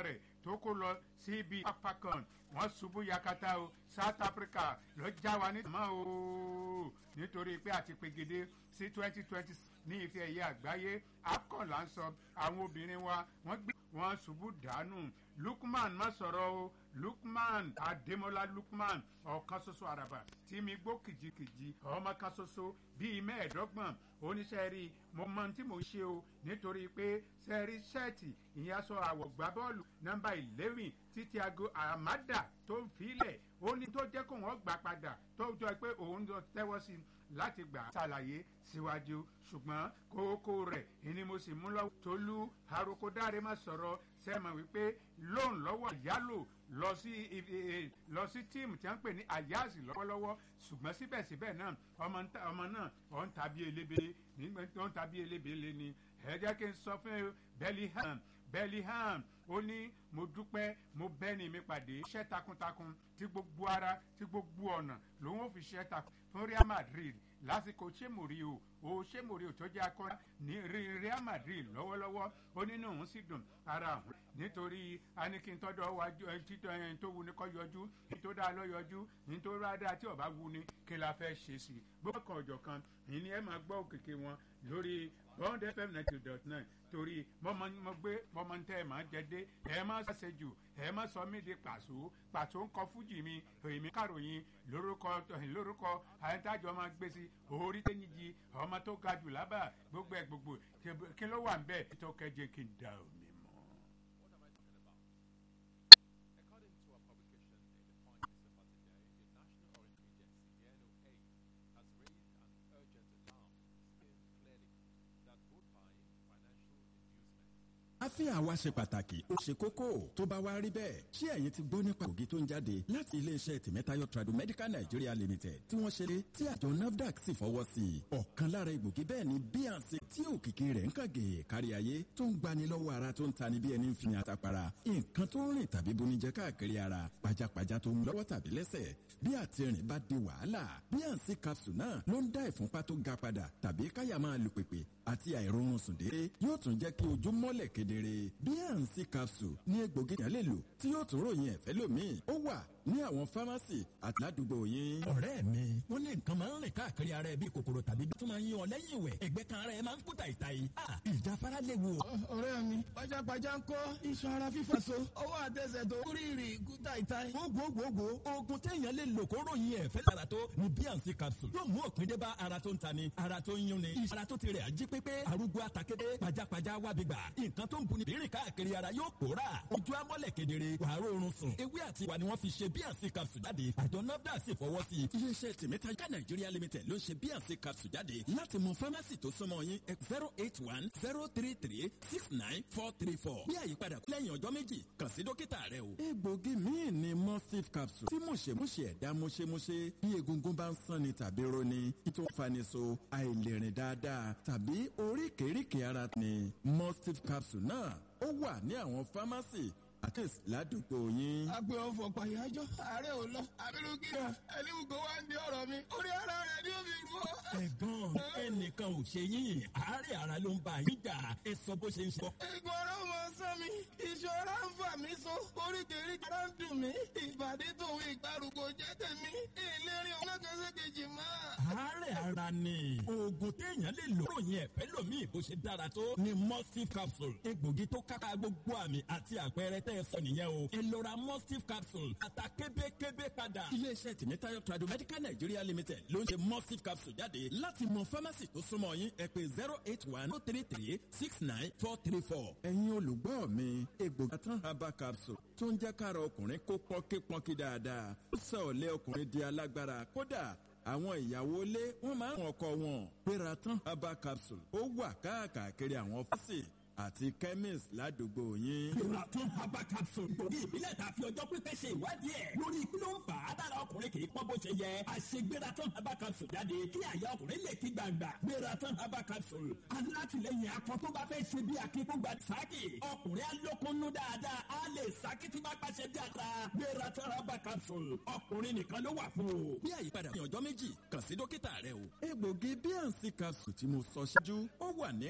rẹ̀ tó kó lọ síbi apakan wọ́n ṣubú yakata o south africa ló já wa ní tàmá o nítorí pé àti pegede sí twenty twenty ní ife ẹ̀yẹ àgbáyé afcon là ń sọ àwọn obìnrin wa wọ́n gbé wọn ṣubú dànù lukman má sọ̀rọ̀ o lukman adémọlá lukman ọ̀kan ṣoṣo àràbà tí mi gbó kìjikìji ọmọ kan ṣoṣo bíi mẹ́ẹ̀ẹ́dọ́gbọ̀n oníṣẹ́ rí mo mọ tí mo ṣe o nítorí pé sẹ́ẹ̀rí ṣẹ́ẹ̀tì ìyẹn aṣọ àwọ̀ gbá bọ́ọ̀lù nọ́mbà eleven títí aago àmàdà tó ń filẹ̀ ó ní tó jẹ́ kó wọ́n gbà padà tó jọ pé òun lọ tẹ́wọ́ sí láti gbà ṣàlàyé síwájú ṣùgbọ́n kókó rẹ̀ ìní mo sì mú lọ́wọ́ tolú àròkọdáre má sọ̀rọ̀ sẹ́mọ̀ wípé lóun lọ́wọ́ yálò lọ sí lọ sí tíìmù tí wọ́n ń pè ní àyáàsì lọ́wọ́lọ́wọ́ ṣùgbọ́n síbẹ̀síbẹ̀ náà ọmọ náà ọ̀ ń tàbí elébele nígbà tó ń tàbí elébele ni ẹ jẹ́ kí n sọ fún bellingham bellingham ó ní mo dúpẹ́ mo bẹ́ni mi pàdé iṣẹ́ takuntakun tí gbogbo ara tí gbogbo ọ̀nà lòun ò fi ṣẹ́ takun fún real madrid lásìkò ṣémòrí o o ṣémòrí o tó jẹ́ akọ́ra ní real madrid lọ́wọ́lọ́wọ́ ó nínú òun sì dùn ara àwọn nítorí anikintọ́dọ̀ wájú títọ́ ẹni tó wu ni kọ́ yọjú ní tó dáa lọ yọjú ní tó rá dáa tí ọba wu ni kí la fẹ́ ṣe sí i gbọ́ kan ọ̀jọ̀ kan ìní ẹ máa gbọ́ òkèké wọn lórí bond fm ninety dot nine torí mo gbé mọ́mọ́ tẹ́ ẹ máa jẹ́dé ẹ má ṣàṣẹ jù ẹ má sọ mí di pàṣọ pàṣọ ń kọ fújì mi èmi kàròyìn lórúkọ lórúkọ àyẹ̀ntàjọ máa gbé sí orí tẹ́yìnjì ọmọ tó ga jù lábà gbogbo ẹ̀ gbogbo kí ló wà ń bẹ́ẹ̀ tó kẹjẹ kí n da omi mọ́. àfihàn wa ṣe pàtàkì ó ṣe kókó tó bá wá rí bẹ́ẹ̀ ṣé ẹ̀yin ti gbọ́ nípa ògì tó ń jáde láti iléeṣẹ́ tìmẹ́tayọ tradomedical nigeria limited tí wọ́n ṣe lé tí àjọ nafdac sì fọwọ́ sí i ọ̀kan lára egbògi bẹ́ẹ̀ ni bnc tí òkìkí rẹ̀ ń kàgé kárí ayé tó ń gbani lọ́wọ́ ara tó ń tani bí ẹni ń fi àtàpàrà nǹkan tó ń rìn tàbí bonijẹ káàkiri ara pajápajá tó ń lọ́wọ́ tàbí lẹ́sẹ̀ bí àtìrìn bá di wàhálà bnc capsule náà ló ń dá ìfúnpá tó ga padà tàbí káyà máa lu pèpè àti àìrórun sùn déédéé yóò tún jẹ́ kí ojú mọ́lẹ̀ kedere bnc capsule ní egbògi yẹn lè lò tí yóò tún ròyìn ẹ̀fẹ́ lómi ó wà ní àwọn fámásì àti ládùúgbò yín. ọ̀rẹ́ mi wọ́n ní nǹkan máa ń rìn káàkiri ara ẹ bíi kòkòrò tàbí tó máa ń yín ọ lẹ́yìn ìwẹ̀ ẹ̀gbẹ́ kan ara ẹ máa ń kú tàìtàì. ìjáfara léwu. ọ̀rẹ́ mi pajápajá ń kọ́ iṣan ara fífà so ọwọ́ àtẹsẹ̀ tó rírì kú tàìtàì. gbogbogbò oògùn téèyàn lè lò kó ròyìn ẹ̀fẹ́ lára tó ní bnc capsule yóò mú òpin dé bá ara tó ń tani ara tó ń yún ni ara tó ti rẹ̀ ají pépé arúgbó àtàkété pajápajá wábi gbà nǹkan tó ń buni bírìn káàkiri ara yóò pòórà ojú amọ́lẹ̀ kedere wàá rọrùn sùn ewé àti ìwà ni wọ́n fi ṣe bnc capsule jáde àjọ nafdac sì fọwọ́ sí i. iléeṣẹ́ tìmẹ́tàjà nàìjíríà limited ló ṣe bnc capsule jáde láti mọ fámásì tó súnmọ́ yín zero eight one zero three three six nine four three four bí àyípadà lẹ́yìn ọjọ́ méjì kàn sí dókítà rẹ o. egbògi míì ni mustif capsule tí mọ̀ṣẹ̀mọ̀ṣẹ̀ ẹ̀dá mọ̀ṣẹ̀mọ̀ṣẹ̀ bí egungun bá ń sanni tàbí roni tó faniṣo àìlèrìn dáadáa tàbí oríkèéríkèé ara ni mustif capsule náà ó wà ní àwọn fámásì àkẹ́sì ládùúgbò yín. agbe ọfọ pàyájọ ààrẹ ò lọ abirùkí rẹ ẹni gbogbo wa ń di ọ̀rọ̀ mi orí ara rẹ ni ó fi rú ọ. ẹ̀gbọ́n ẹnìkan ò ṣe yín àárẹ̀ ara ló ń bá yín jà ẹ sọ bó ṣe ń sọ. ìgbọ̀n ọ̀rọ̀ mọ sán mi ìṣọ́ra ń fà mí so oríkèéríkèé ara ń dùn mí ìbàdí tòun ìgbàrúgbó jẹ́ tèmi ìlérí ọlọ́kẹ́sẹ̀ kejì máa. àárẹ̀ ara ni oògùn téèyàn lè lò ròyìn ẹ̀fẹ́ lómi bó ṣe dára tó ni mustif capsule egbògi tó kápá gbogbo àmì àti àpẹẹrẹ tẹ́ ẹ sọ nìyẹn o. ẹ lọ ra mustif capsule ata kébékébé padà. iléeṣẹ́ tìmítayọ tradomedical nigeria limited ló ń ṣe mustif capsule jáde láti mọ fámásì tó súnmọ́ yín ẹ pé zero eight one two three three six nine four three four. ẹ̀yin olùgbọ́ mi egbògi tán herbal capsule tó ń jẹ́ kára ọkùnrin kó pọ́nkípọ́nkí dáadáa ó sọ ọ̀lẹ́ ọkùnrin di alágbára kódà àwọn ìyàwó ilé wọn máa ń ọkọ wọn péra tán herbal capsule ó wà káàkiri àwọn fásitì àti chemist ládùúgbò yín. Ìrọ̀tún herbal capsule gbòógì ìbílẹ̀ tá a fi ọjọ́ pípẹ́ ṣe ìwádìí ẹ̀ lórí kí ló ń fà á dára ọkùnrin kì í pọ́n bó ṣe yẹ. Àṣegbératán herbal capsule jáde kí àyà ọkùnrin lè kí gbàgbà. Gbératán herbal capsule alátìlẹyìn akọ tó bá fẹ́ ṣe bí akíkúgba sáàkì. Ọkùnrin alókunnú dáadáa á lè sáàkì tí bá pàṣẹ bí ata. Gbératán herbal capsule ọkùnrin nìkan ló wà fún o. bí àyípadà ní ọjọ́ méjì kàn sí dókítà rẹ o. egbògi bnc capsule tí mo sọ ṣáájú ó wà ní